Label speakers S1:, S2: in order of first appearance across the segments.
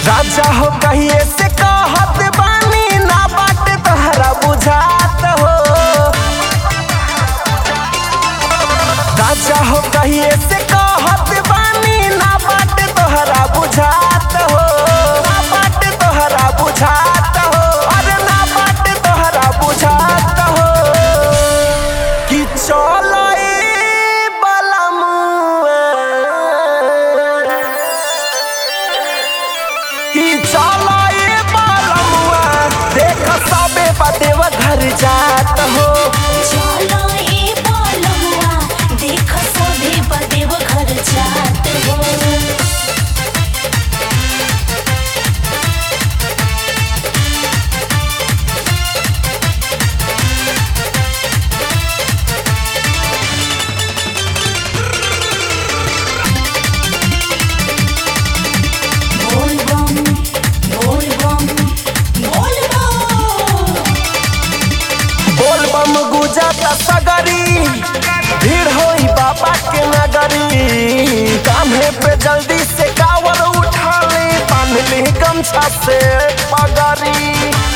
S1: राजा हो कहिए से कहत बानी ना बाट तहरा बुझात हो राजा हो कहिए से कहत बानी ना बाट तोहरा बुझात हो ना बाट तोहरा बुझात हो अरे ना बाट तोहरा बुझात हो कि चलो ए बलमुआ कि चलो ए बलमुआ देख सबे बदेव घर जात हो
S2: चलो ए बोलमुआ देख सभे बदेव घर जात हो बोल बम बोल बम बोल बम
S1: बोल बम गुजत सगरी भीड़ होई बाबा के नगरी कान्हे पे जल्दी से कावर उठा ले बांध ली गमछा से पगरी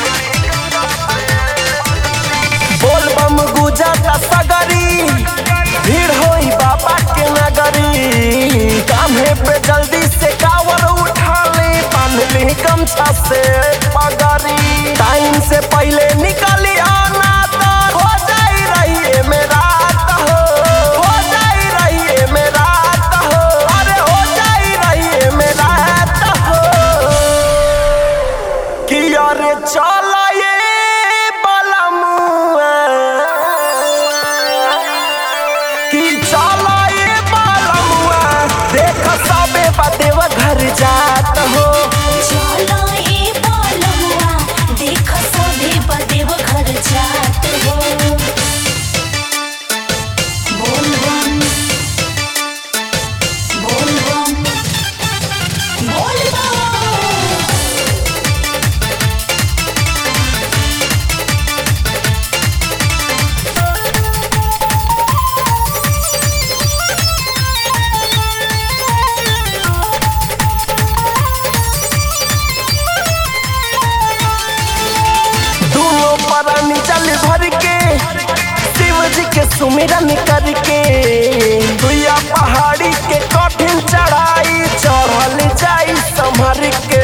S1: बोल बम गुजत सगरी भीड़ होई बाबा के नगरी कान्हे पे जल्दी से कावर उठा ले बांध ली गमछा से पगरी टाइम से पहले निकली आना तो हो जाई रही मेरा हो हो जाई रही मेरा हो अरे हो जाई रही मेरा हो कि अरे चल ये बलमुआ कि चल ये बलमुआ देख सबे बदेव घर जात हो
S2: चलो ए बोलमुआ देख सभे बदेव घर जात हो बोल बम बोल बम बोल बम
S1: दोनों परानी जल भर के शिव जी के सुमिरन करके दुया पहाड़ी के कठिन चढ़ाई चढ़ल जाई संभर के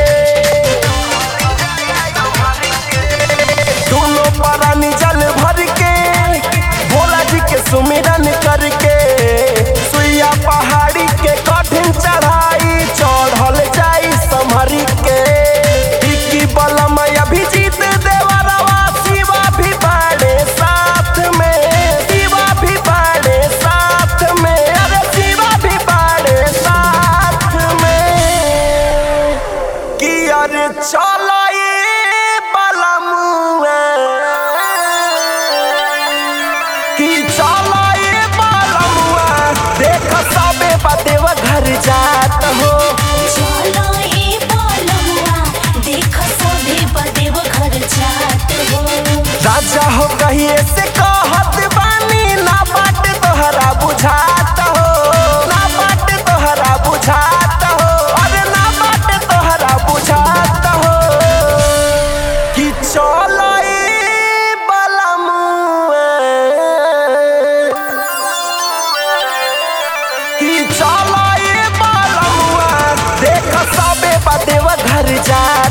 S1: दोनों परानी जल भर के भोला जी के सुमिरन करके सुइया पहाड़ी के कठिन चढ़ाई चढ़ल जाई संभर के इक्की बलम अभिजीत देवरवा शिवा भी बाड़े साथ में शिवा भी बाड़े साथ में अरे शिवा भी बाड़े साथ में कि अरे चलो ये बलमुआ कि चलो ये बलमुआ देख सबे बदेव घर जात हो
S2: चलो ए बोलमुआ देख सभे बदेव घर जात हो
S1: राजा हो कहिए से कहत बानी ना बाट तोहरा बुझात हो ना बाट तोहरा बुझात हो अरे ना बाट तोहरा बुझात हो कि चलो ए बलमुआ कि चलो ए बलमुआ देख सबे बदेव घर जा